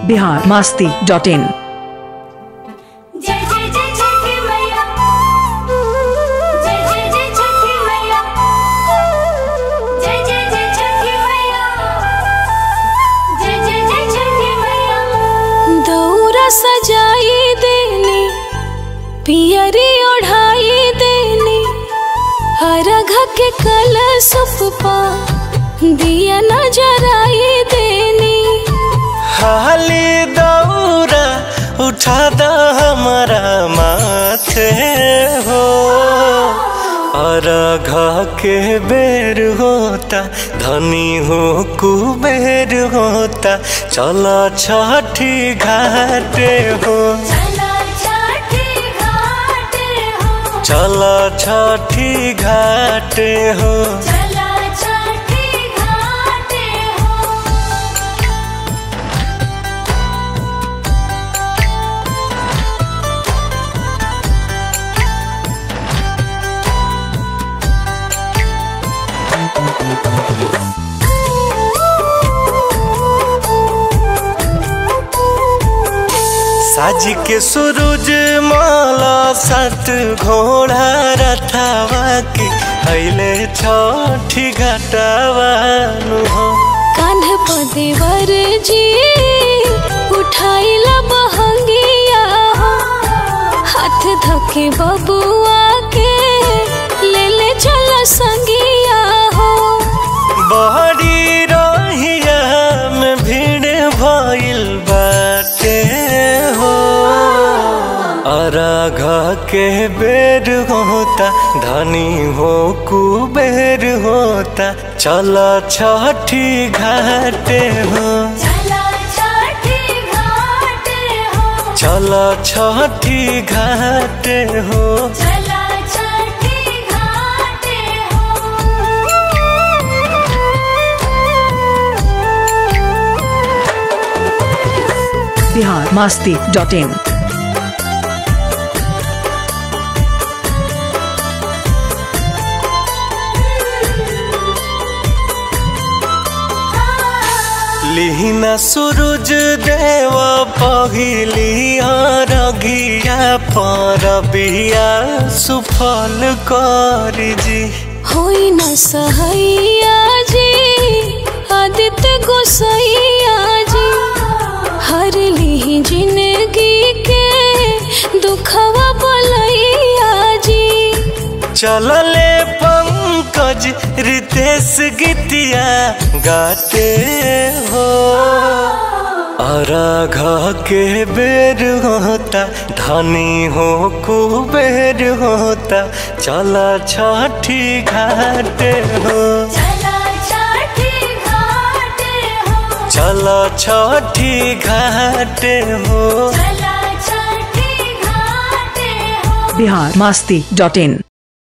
Bihar Masti dot इन जय जय जय छठी मैया जय जय जय छठी मैया जय जय जय छठी मैया जय जय जय छठी मैया दौरा सजाई देनी पियरी ओढ़ाई देनी हरघ के कलशुप पा दिया नजराई देनी हाली दौरा उठा द हमारा माथे हो और घ के बेर होता धनी हो कुबेर होता चलो छठी घाटे हो चला छठी घाट हो चलो छठी घाटे हो चला छठी घाट हो साज के सूरज माला सत घोड़ा रथावा के अइले छठी घटावा नु हो कान्ह पदेवर जी उठाइला बहंगिया हो हाथ धके बबुआ के ले ले चल संगिया हो बहरी रहिया में भीड़ भइल बाटे हो अरघ के बेर होता धनी हो कुबेर होता चल छठी घाटे हो चला छठी घाट हो चल छठी घाटे हो चला छठी घाट बिहार मास्ती डॉट इन लिहिना सूरज देव पहिली रगिया पर बिया सुफल करी जी होई न सहैया जी आदित्य गोसैया जी हर ली जिंदगी के दुखवा बोलैया जी चलले पंकज रितेश गीतिया गाते हो और घ के बेर होता धनी हो कुबेर होता चल छठी घाटे हो चला छठी घाट हो चल छठी घाटे हो चला छठी घाट हो बिहार मास्ती डॉट इन